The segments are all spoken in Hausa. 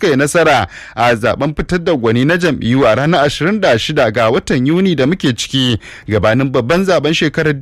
suka yi nasara a zaben fitar da gwani na jam'iyyu a ranar 26 ga watan yuni da muke ciki gabanin babban zaben shekarar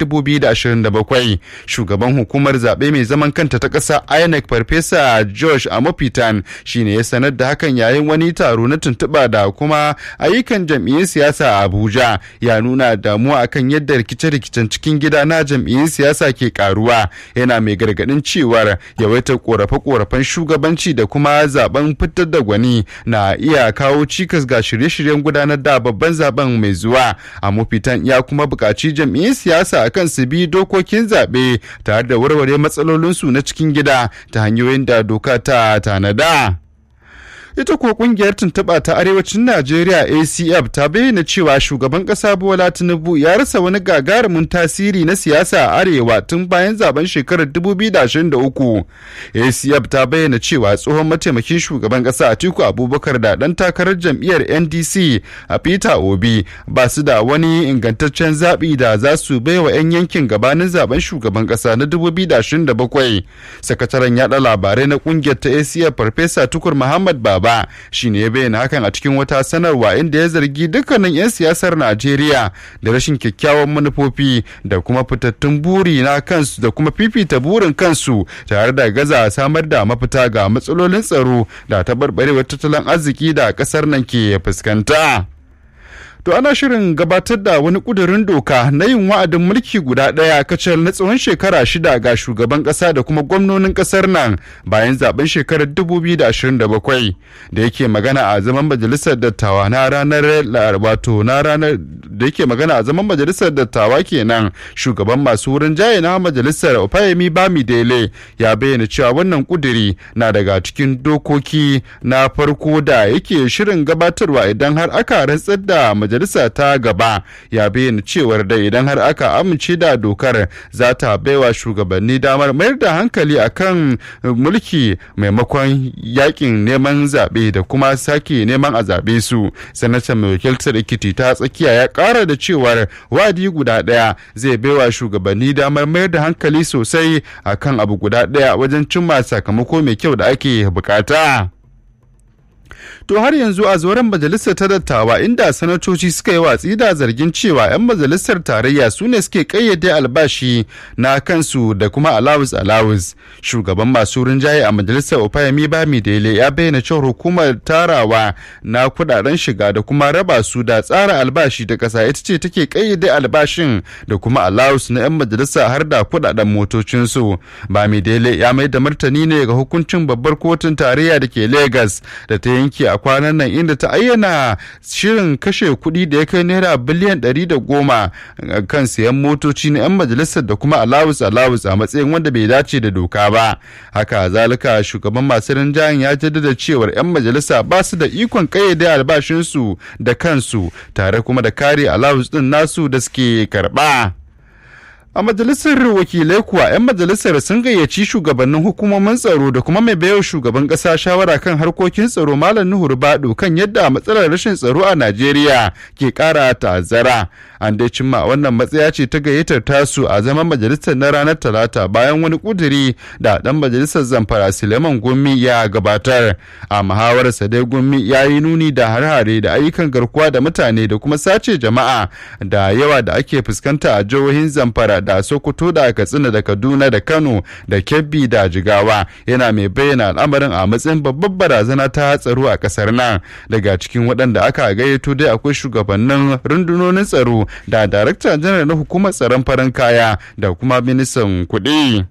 2027 shugaban hukumar zaɓe mai zaman kanta ta ƙasa inec farfesa josh amopitan shine ya sanar da hakan yayin wani taro na tuntuɓa da kuma ayyukan jam'iyyun siyasa a abuja ya nuna damuwa akan yadda rikice-rikicen cikin gida na jam'iyyun siyasa ke karuwa yana mai gargaɗin cewar yawaitar korafe-korafen shugabanci da kuma zaben fitar da gwani na iya kawo cikas ga shirye-shiryen gudanar da babban zaben mai zuwa a mafitan ya kuma buƙaci jam'iyyun siyasa akan su bi dokokin zaɓe tare da warware matsalolinsu na cikin gida ta hanyoyin da doka ta tanada. ita kuwa kungiyar tuntuɓa ta arewacin najeriya acf ta bayyana cewa shugaban ƙasa bola tinubu ya rasa wani gagarumin tasiri na siyasa a arewa tun bayan zaben shekarar 2023 acf ta bayyana cewa tsohon mataimakin shugaban ƙasa atiku abubakar da ɗan takarar jam'iyyar ndc a peter obi ba su da wani ingantaccen zaɓi da za su baiwa 'yan yankin gabanin zaben shugaban ƙasa na 2027 sakataren yaɗa labarai na kungiyar ta acf farfesa tukur muhammad baba ba shi ne ya bayyana hakan a cikin wata sanarwa inda ya zargi dukkanin 'yan siyasar najeriya da rashin kyakkyawan manufofi da kuma fitattun buri na kansu da kuma fifita burin kansu tare da gaza samar da mafita ga matsalolin tsaro da taɓarɓarewar tattalin arziki da ƙasar nan ke fuskanta. to ana shirin gabatar da wani kudurin doka na yin wa'adin mulki guda ɗaya kacal na tsawon shekara shida ga shugaban ƙasa da kuma gwamnonin ƙasar nan bayan zaben shekarar 2027 da yake magana a zaman majalisar dattawa na ranar wato na ranar da yake magana a zaman majalisar dattawa kenan shugaban masu wurin jaye na majalisar Opayemi Bamidele ya bayyana cewa wannan kuduri na daga cikin dokoki na farko da yake shirin gabatarwa idan har aka rantsar da majalisa ta gaba ya bayyana cewar da idan har aka amince da dokar za ta baiwa shugabanni damar mayar da hankali akan mulki maimakon yakin neman zaɓe da kuma sake neman a zaɓe su sanatan mai wakiltar ikiti ta tsakiya ya ƙara da cewar wadi guda ɗaya zai baiwa shugabanni damar mayar da hankali sosai akan abu guda ɗaya wajen cimma sakamako mai kyau da ake bukata. To har yanzu a zoren majalisar ta dattawa inda sanatoci suka yi watsi da zargin cewa 'yan majalisar tarayya su ne suke kayyade albashi na kansu da kuma alawus alawus. Shugaban masu rinjaye a majalisar Opayami Bami Dele ya bayyana cewa hukumar tarawa na kudaden shiga da kuma raba su da tsara albashi da kasa ita ce take kayyade albashin da kuma alawus na 'yan majalisa har da kudaden motocinsu. Bami Dele ya mai da martani ne ga hukuncin babbar kotun tarayya da ke Legas da ta yanke a kwanan nan inda ta ayyana shirin kashe kuɗi da ya kai naira biliyan ɗari da goma kan siyan motoci na 'yan majalisar da kuma alawus alawus a matsayin wanda bai dace da doka ba haka zalika shugaban masu rinjayen ya jaddada cewar 'yan majalisa ba su da ikon kayyade albashinsu da kansu tare kuma da kare alawus ɗin nasu da suke karɓa. A majalisar wakilai kuwa 'yan majalisar sun gayyaci shugabannin hukumomin tsaro da kuma mai baiwa shugaban ƙasa shawara kan harkokin tsaro Malam Nuhu Rubadu kan yadda matsalar rashin tsaro a Najeriya ke ƙara ta'azzara. An dai cimma wannan matsaya ce ta gayyatar tasu a zaman majalisar na ranar Talata bayan wani kuduri da ɗan majalisar Zamfara Suleiman Gumi ya gabatar. A muhawararsa dai Gumi ya yi nuni da har-hare da ayyukan garkuwa da mutane da kuma sace jama'a da yawa da ake fuskanta a jihohin Zamfara da Sokoto da Katsina da Kaduna da Kano da Kebbi da Jigawa yana mai bayyana al'amarin a matsayin babbar barazana ta tsaro a kasar nan daga cikin waɗanda aka gayyato dai akwai shugabannin rundunonin tsaro da darakta janar na hukumar tsaron farin kaya da kuma ministan kuɗi.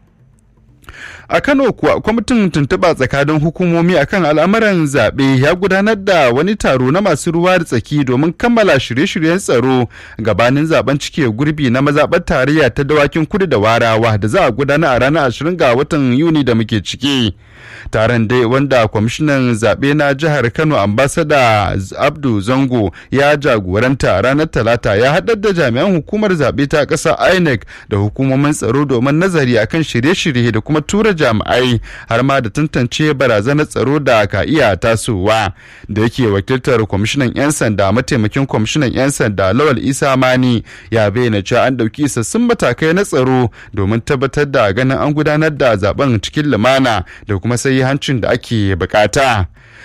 a kano kuwa kwamitin tuntuɓa tsakanin hukumomi akan al'amuran zaɓe ya gudanar da wani taro na masu ruwa da tsaki domin kammala shirye-shiryen tsaro gabanin zaben cike gurbi na mazaɓar tarayya ta dawakin kudu da warawa da za a gudana a ranar 20 ga watan yuni da muke ciki taron dai wanda kwamishinan zaɓe na jihar kano ambasada abdu zango ya jagoranta ranar talata ya haɗar da jami'an hukumar zaɓe ta ƙasa inec da hukumomin tsaro domin nazari akan shirye-shirye da kuma tura jami'ai har ma da tantance barazanar tsaro da ka iya tasowa da yake wakiltar kwamishinan 'yan sanda mataimakin kwamishinan 'yan sanda lawal isa mani ya bayyana cewa an ɗauki isassun matakai na tsaro domin tabbatar da ganin an gudanar da zaben cikin lumana da kuma sai hancin da ake bukata